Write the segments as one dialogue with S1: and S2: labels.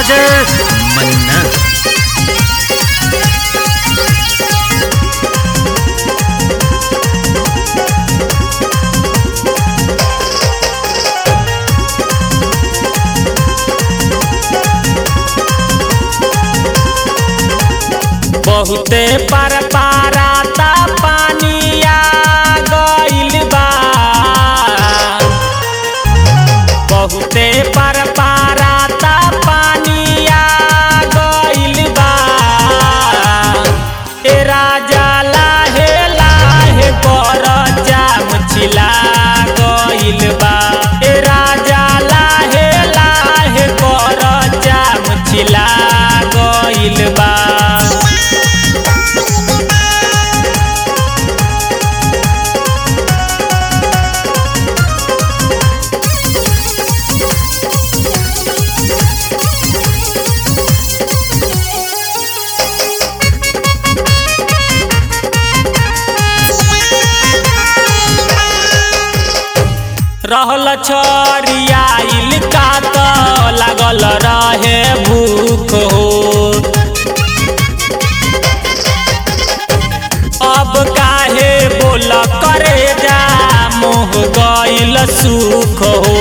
S1: बजे मन्ना
S2: बहुते पर पाराता पानिया गइल बा बहुते पर पाराता पानिया गइल बा ए राजा लाहे लाहे कर जाम छिला गइल बा ए राजा लाहे लाहे कर जाम छिला गइल बा रहल छरियाइल का त लागल रहे भूख हो अब काहे बोल करे जा मोह गइल सुख हो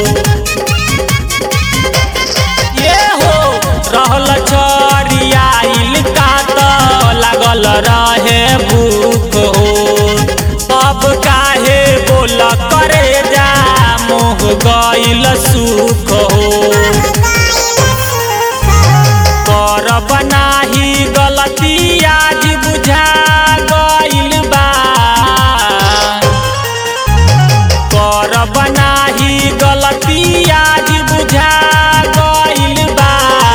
S2: ये हो रहल छरियाइल का त लागल रहे भूख हो अब काहे बोल करे जा मोह गइल सुख हो कर बनाही गलती आज बुझा गइल बा कर बनाही गलती आज बुझा गइल बा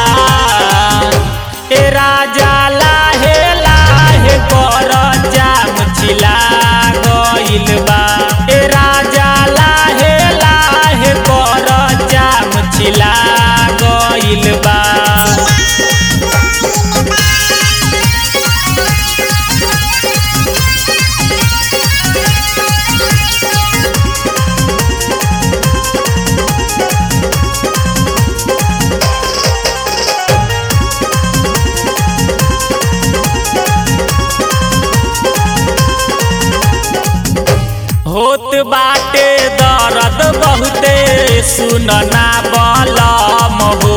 S2: ए राजा लाहे लाहे कर जाम छिला गइल बा ए राजा लाहे लाहे कर जाम छिला गइल बा होत बाटे दर्द बहुते सुनना बलम हो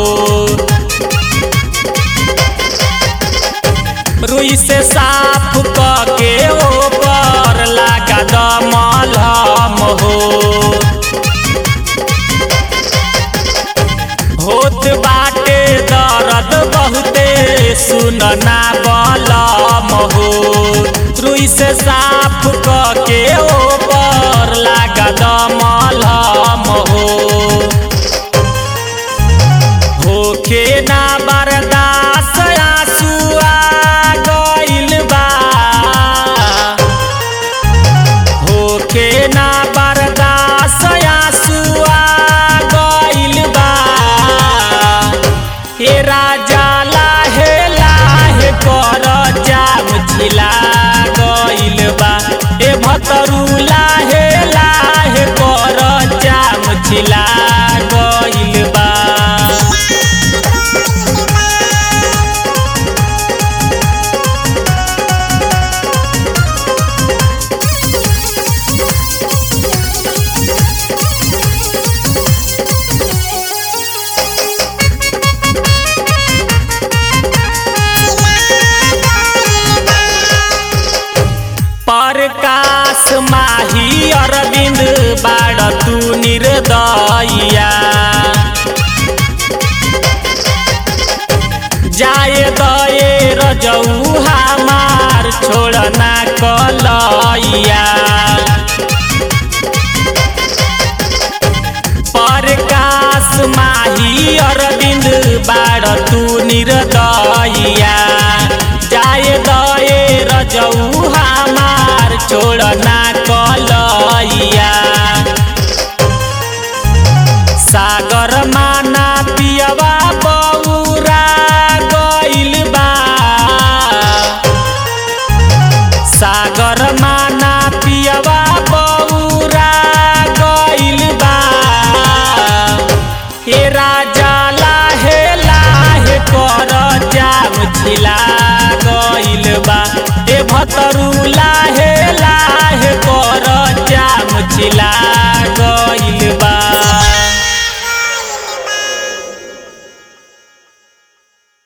S2: रुई से साफ क के ऊपर लागा दमलम हो होत बाटे दर्द बहुते सुनना बलम हो रुई से साफ क के ऊपर लागा दमलम हो होखे ना बर्दाश्त आंसुआ गइल बा होखे ना बर्दाश्त आंसुआ गइल बा हे राजा लाहे लाहे कर जाम छिला गइल बा ए भतरू लाहे लाहे कर जाम छिला गइल बा प्रकाश माही अरविंद बाड़ तू निर्दया जाए दए रजऊ हमार छोड़ना कलैया प्रकाश माही अरविंद बाड़ तू निर्दया जाए दए रजऊ हमार छोड़ना कलैया सागर माना पियवा बौरा गइल बा सागर माना पियवा बौरा गइल बा हे राजा